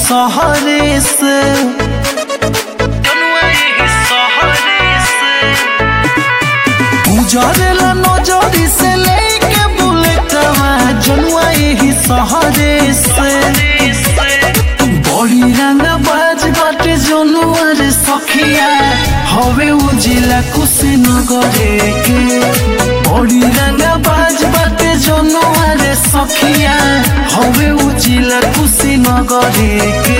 सहरे से जनुआ यही सहरे से गुजरेला नजरी से लेके बुलेटवा जनुआ यही सहरे से बड़ी रंग बाज बाटे जनुआ रे सखिया हवे उजिला कुशीनगरे के बड़ी रंग बाज बाटे जनुआ रे सखिया हवे उजिला कुशीनगरे के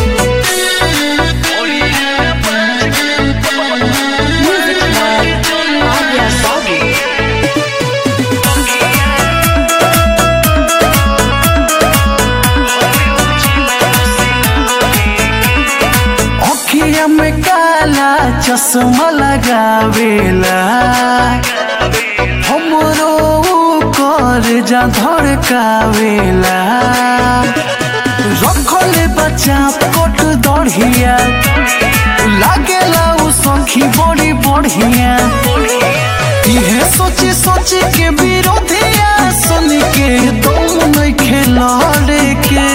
Music by Arya Soggy. अखिया में काला चश्मा लगावेला हमरो कर जा धड़कावेला रखले बच्चा कोट दढ़िया लागेला उ सखी बड़ी बढ़िया इहे सोची सोची के विरोधिया सुन के दम नहीं खेलड़े के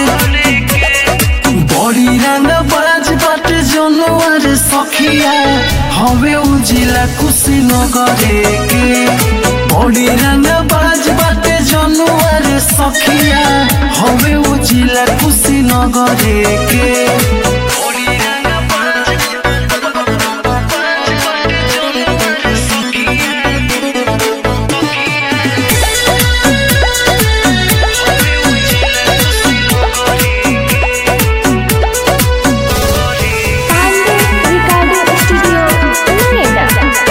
बड़ी रंग बाज बाटे जनवर सखिया हवे उजिला कुशीनगरे के बड़ी रंग बाज बाटे जनवर सखिया हवे उजिला कुशीनगरे के बड़ी रंग बाज Pandey Recording Studio, Noida.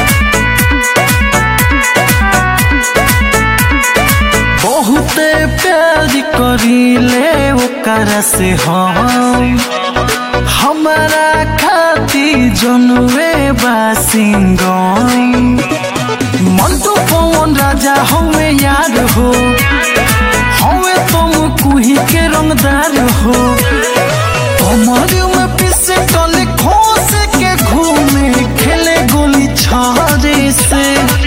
बहुते प्यार करीले ओकरा से हम हमारा खाती जनुए बासिंगम मंटू पवन राजा हमें याद हो हमें तुम कुही के रंगदार हो कमर में पिसे टले खोस के घूमे खेले गोली छारे से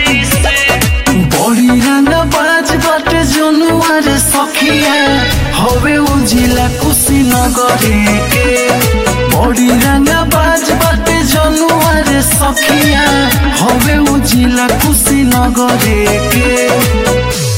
बड़ी रंग बाज बाटे जनुआर सखिया हवे उजिला कुशीनगरे के बड़ी रंग बाज बाटे जनुआर सखिया हवे उजिला कुशीनगरे के